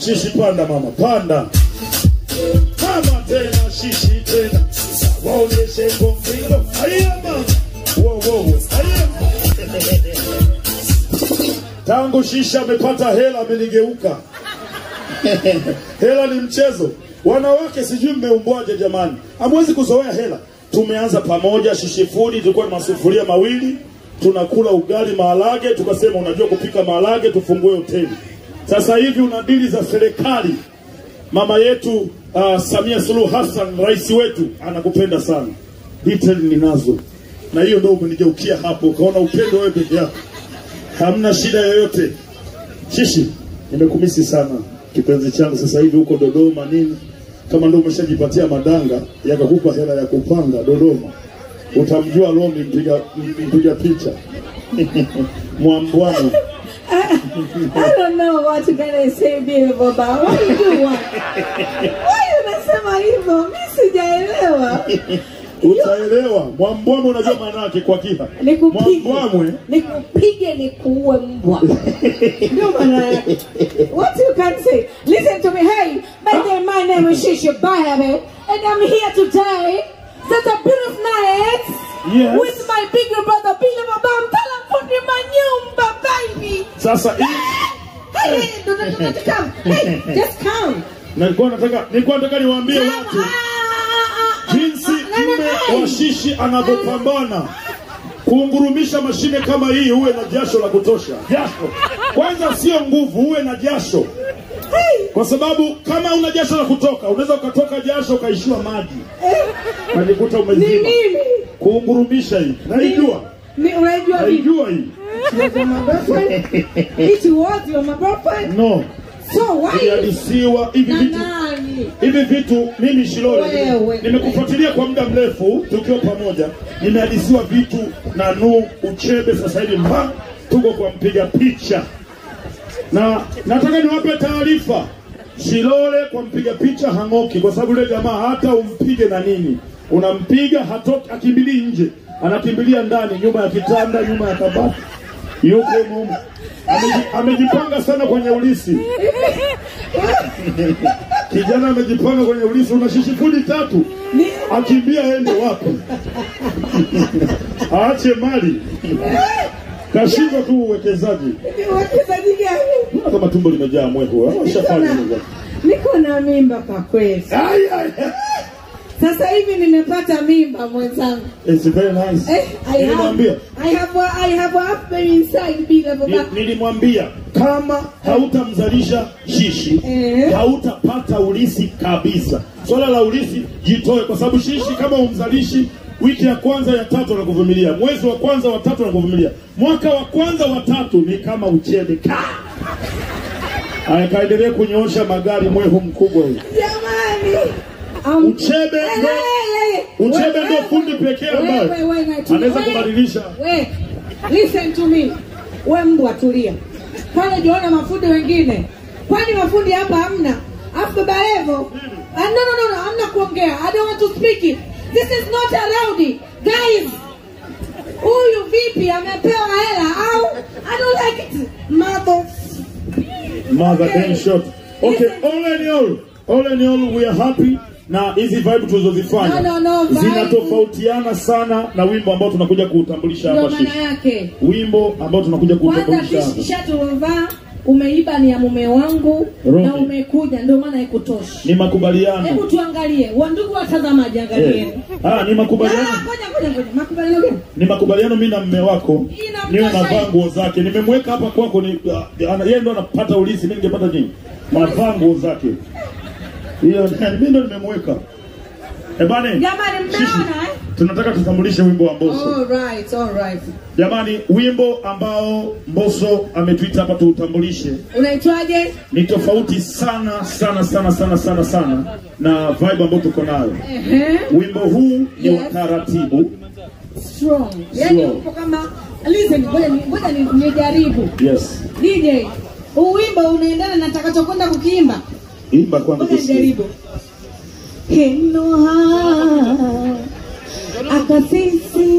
shishi panda mama panda mama tena shishi tena waonyeshe kongindo haya mama wo wo wo haya tangu shisha amepata hela amenigeuka hela ni mchezo wanawake sijui mmeumbwaje jamani hamwezi kuzoea hela tumeanza pamoja shishifudi tulikuwa na masufuria mawili tunakula ugali maharage tukasema unajua kupika maharage tufungue hoteli sasa hivi una dili za serikali mama yetu uh, samia suluhu hassan rais wetu anakupenda sana detail ninazo na hiyo ndo umenigeukia hapo ukaona upendo wewe peke yako hamna shida yoyote shishi nimekumisi sana kipenzi changu sasa hivi huko dodoma nini kama ndo umeshajipatia madanga yakakupa hela ya kupanga dodoma utamjua lomi mpiga mpiga picha mwambwano I don't know what you're gonna say Bill Baba. Why you do what? Why unasema hivyo? Mi sijaelewa. utaelewa mwambwamwe unajua maana yake kwa kiha Nikupige. mwambwamwe Nikupige nikuue mbwa. Ndio maana yake. What you can say? Listen to me. Hey, by the way, my name is Shisha Bayabe, and I'm here today. That's a beautiful night. Yes. With my bigger brother Billy Baba. I'm telling fundi manyumba, baby. sasa hii Hey, hey, do not, do not come. Hey, just come. nilikuwa nataka nilikuwa nataka niwaambie watu jinsi mme wa shishi anavyopambana kuungurumisha mashine kama hii, uwe na jasho la kutosha. Jasho kwanza sio nguvu, uwe na jasho, kwa sababu kama una jasho la kutoka, unaweza ukatoka jasho ukaishiwa maji, unajikuta Ni umezima. mimi. Kuungurumisha hii naijua, Ni unajua vipi? naijua hii She was my girlfriend. It was your my girlfriend. no, So why? ilihadisiwa hivi Na vitu nani? hivi vitu mimi Shilole Wewe, nime- nimekufuatilia kwa muda mrefu tukiwa pamoja, nimehadisiwa vitu na nu uchebe. Sasa hivi mba tuko kwa mpiga picha, na nataka niwape taarifa Shilole kwa mpiga picha hang'oki, kwa sababu yule jamaa hata umpige na nini, unampiga hatoki, akimbilii nje, anakimbilia ndani, nyuma ya kitanda, nyuma ya kabati, yuko humo. Ameji- amejipanga sana kwenye ulisi kijana amejipanga kwenye ulisi, una shishifudi tatu, Ni akimbia aende wapi? Aache mali, kashindwa tu uwekezaji. ni wachezaji gani? Mbona kama tumbo limejaa mwehu? Niko Washafanya na- hivyo. Niko na mimba kwa kweli. Ai, ai, ai. Sasa hivi nimepata mimba mwenzangu. It's very nice. Eh, I have, Nilimwambia I have, a, I have a husband inside bila baba. ni- nilimwambia kama hautamzalisha shishi Eh. hautapata ulisi kabisa. Swala la ulisi jitoe, kwa sababu shishi kama umzalishi wiki ya kwanza ya tatu anakuvumilia, mwezi wa kwanza wa tatu anakuvumilia, mwaka wa kwanza wa tatu ni kama uchebe ka akaendelea kunyoosha magari mwehu mkubwa hivi. Jamani. Um, Uchebe eh, ndo- eh, eh, uchebe wewe- ndo fundi pekee ambaye wewe- wewe- wewe- anaweza wewe- kubadilisha. we, listen to me. We mbwa tulia. Pale jiona mafundi wengine. Kwani mafundi hapa hamna? Afu baba Levo. Ah, no, no, no, no, hamna kuongea. I don't want to speak it. This is not allowed. Guys, huyu vipi amepewa hela au I don't like it. Mother Mother Okay. Dan shot. Okay, all in all, all in all we are happy na hizi vibe tulizozifanya No, no, no, vibe. zinatofautiana sana na wimbo ambao tunakuja kuutambulisha ndio hapa maana shishi. yake. Wimbo ambao tunakuja Kwanza kuutambulisha hapa. shati umevaa umeiba ni ya mume wangu Robi. na umekuja ndio maana haikutoshi. Ni makubaliano. Hebu tuangalie, wandugu watazamaji, angalieni. Eh. Ah, ni Ah, makubaliano. Ngoja ngoja ngoja, makubaliano gani? Ni makubaliano mimi na mme wako. Inamtosha Niwe navaa hivi. nguo zake. Nimemweka hapa kwako ni ah, ana- yeye ndo anapata ulisi, mimi ningepata nini? Navaa nguo zake. Hiyo mimi ndo nimemweka. Eh bana. Jamani, mnaona eh? Tunataka tutambulishe wimbo wa Mbosso. All right, all right. Jamani, wimbo ambao Mbosso ametuita hapa tuutambulishe Unaitwaje? ni tofauti sana sana sana sana sana sana na vibe ambayo tuko nayo. Ehe. Wimbo huu ni wa Yes. taratibu. Strong. Yaani Strong. upo kama listen, ngoja ni- ngoja ni- nijaribu. Yes. DJ, huu wimbo unaendana na nitakachokwenda kukiimba. Imba kwanza Ngoja tusikie. nijaribu. Henoha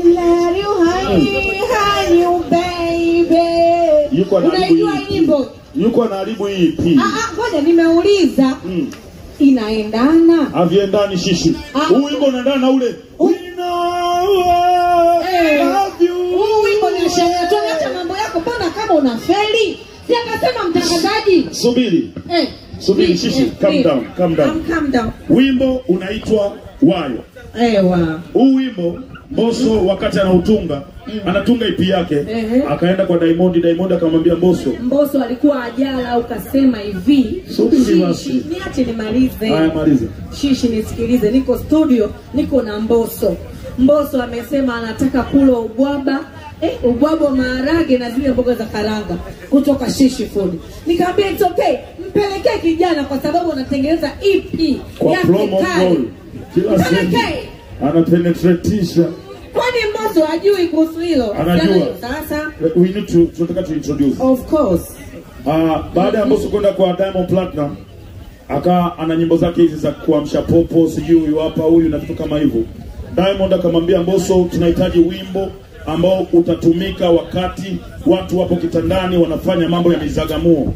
akasisilario hai hayu baby. Yuko anajaribu Unaijua hii. nyimbo? yuko anaharibu hii EP. Ah, ah, ngoja nimeuliza Mm. inaendana Haviendani shishi. Ah. Huu wimbo unaendana na ule. We know I Eh. love you. huu wimbo ni sheria tu acha mambo yako mbona kama una feli si akasema mtangazaji Subiri. eh, Subiri, eh, shishi, eh, calm eh. down, calm down. Calm- calm down Wimbo unaitwa Wayo. ewa Huu wimbo Mbosso wakati anautunga anatunga ipi yake Ehe. akaenda kwa Diamond, Diamond akamwambia Mbosso, Mbosso alikuwa ajala ukasema hivi Subiri Shishi, basi. niache nimalize haya maliza. shishi nisikilize niko studio niko na mboso mboso amesema anataka kula ubwaba eh, ubwaba wa maharage na zile mboga za karanga kutoka shishi food nikamwambia it's okay mpelekee kijana kwa sababu anatengeneza ep Kwa yake promo kali goal. Kila sehemu mpelekee anapenetratisha. kwani mboso hajui kuhusu hilo Anajua. Sasa hiyo, sasa We need to tunataka to introduce. of course Ah, baada ya Mbosso kwenda kwa Diamond Platinum aka ana nyimbo zake hizi za kuamsha popo, sijui huyu hapa huyu na vitu kama hivyo. Diamond akamwambia Mbosso, tunahitaji wimbo ambao utatumika wakati watu wapo kitandani wanafanya mambo ya mizagamuo.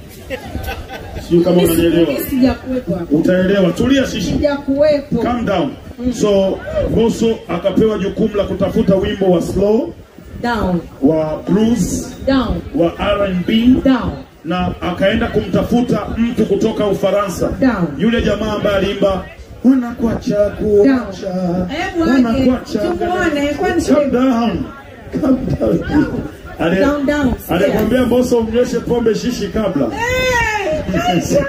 Sijui kama unanielewa. Mimi sijakuwepo hapo Utaelewa. Tulia shishi. sijakuwepo Calm down. So Mbosso akapewa jukumu la kutafuta wimbo wa slow, down wa blues, down wa R&B down na akaenda kumtafuta mtu kutoka Ufaransa, Down. yule jamaa ambaye aliimba wanakuacha kuacha Hebu aje, wanakuacha tumuone, kwani Calm shida- down. Calm down. Ale- Down, down, sikia. alikwambia Mbosso umnyweshe pombe shishi kabla Eh,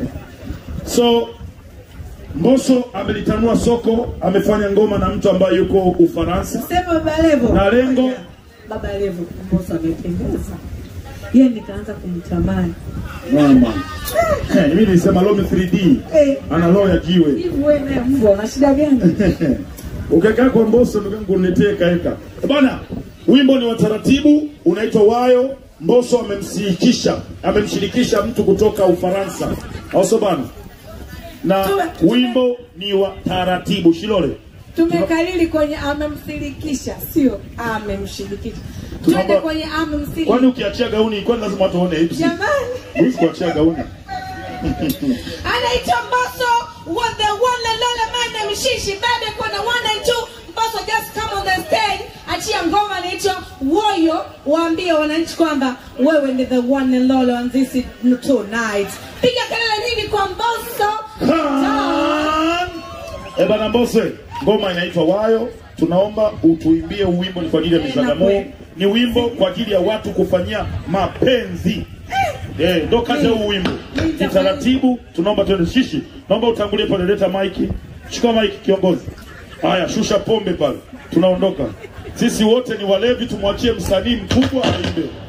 so Mbosso amelitanua soko, amefanya ngoma na mtu ambaye yuko Ufaransa. Sema Baba Levo. Na lengo? Baba Levo Mbosso amependeza. Yeye nikaanza kumtamani. Mama. Eh, mimi nilisema Lomi 3D. Eh. Ana roho ya jiwe. Hivi wewe naye mbwa una shida gani? Ukikaa kwa Mbosso ndugu yangu uniletee kaeka. Bana, wimbo ni wa taratibu unaitwa Wayo. Mbosso amemshirikisha amemshirikisha mtu kutoka Ufaransa. Au sio bana? Na wimbo ni wa taratibu Shilole. Tumekalili kwenye amemshirikisha, sio amemshirikisha. Twende Tunaomba- kwenye amemshirikisha. Kwani ukiachia gauni kwani lazima watu waone hips? Jamani. Huwezi kuachia gauni. Anaitwa Mbosso wa the one and only my name is Shishi baby kuna one and two Mbosso just come on the stage achia ngoma anaitwa Woyo waambie wananchi kwamba wewe ni the one and only on this tonight piga kelele nyingi kwa Mbosso Khan! Eh bana Mbosso, ngoma inaitwa Wayo. Tunaomba utuimbie wimbo ni kwa ajili ya mizagamuo. Ni wimbo kwa ajili ya watu kufanyia mapenzi. Eh, ndo kazi ya huu wimbo. Ni taratibu, tunaomba tuende shishi. Naomba utangulie pale, leta maiki. Chukua maiki kiongozi. Haya, shusha pombe pale. Tunaondoka. Sisi wote ni walevi, tumwachie msanii mkubwa aimbe.